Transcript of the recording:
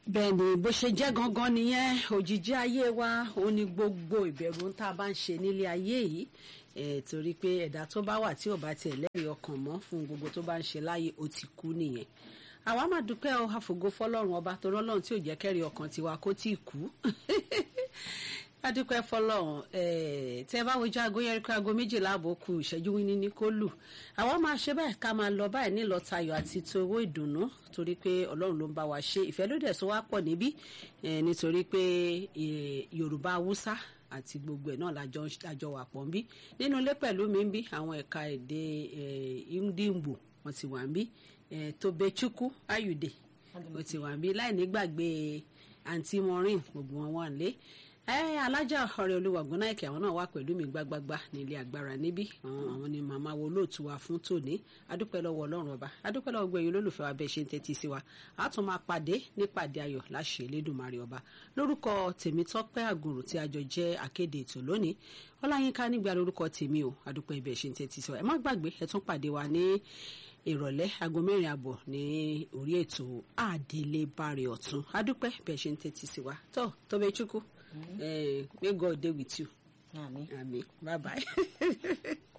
bẹ́ẹ̀ ni bó ṣe jẹ́ gangan nìyẹn òjijì ayé wa ó ní gbogbo ìbẹ̀rù tá a bá ń ṣe nílé ayé yìí eh, torí pé ẹ̀dá tó bá wà tí ò bá tiẹ̀ lẹ́rìí ọkàn mọ́ fún gbogbo tó bá ń ṣe láyé ó ti kú nìyẹn àwa máa dúpẹ́ ọ àfògo fọlọ́run ọba tó rọ́lọ́run tí ò jẹ́ kẹ́rì ọkàn tiwa kó tí ì kú adúpẹ́ fọlọ́run tẹ́ bá wojú aago yẹrí pé aago méjìlá àbò kù ìṣẹ́jú wíní ní kó lù àwọn máa ṣe báyìí ká máa lọ báyìí nílọ tayọ̀ àti towó ìdùnnú torí pé ọlọ́run ló ń bá wa ṣe ìfẹ́ ló dẹ̀ so wá pọ̀ níbí nítorí pé yorùbá haúsá àti gbogbo ẹ̀ náà lájọ wà pọ̀ ń bí nínú ilé pẹ̀lú mi ń bí àwọn ẹ̀ka èdè ndimbo wọn ti wà ń bí tobechukwu ayude wọn ti wà ń bí láì nígbàgbé àǹtí maureen gbogbo wọn wà ń lé alájà ọ̀rẹ́ olúwa gúnnáìkì àwọn náà wà pẹ̀lú mi gbágbágbá nílé agbára níbí àwọn ni màmá wo lóòtú wa fún tòní adúpẹ́ lọ́wọ́ ọlọ́run ọba adúpẹ́ lọ́wọ́ gbẹ̀yìn olólùfẹ́ wa bẹ́ẹ̀ ṣe ń tẹ́tí sí wa a tún máa pàdé nípàdé ayọ̀ láṣẹ elédùnmarè ọba lórúkọ tèmítọ́pẹ́ àgùrù tí a jọ jẹ́ akéde ètò lónìí ọláyínká nígbà lórúkọ tèmi o adúpẹ́ ibẹ̀ ṣe ń tẹ́tí sí wa ẹ má gbàgbé ẹ tún pàdé wa ní ìrọ̀lẹ́ aago mẹ́rin àbọ̀ ní orí ètò àdélébárẹ̀ ọ̀tún adúpẹ́ bẹ́ẹ̀ ṣe ń tẹ́tí sí wa tó Tobechukwu Uh, may God dey with you. Amen. Amen. Bye bye.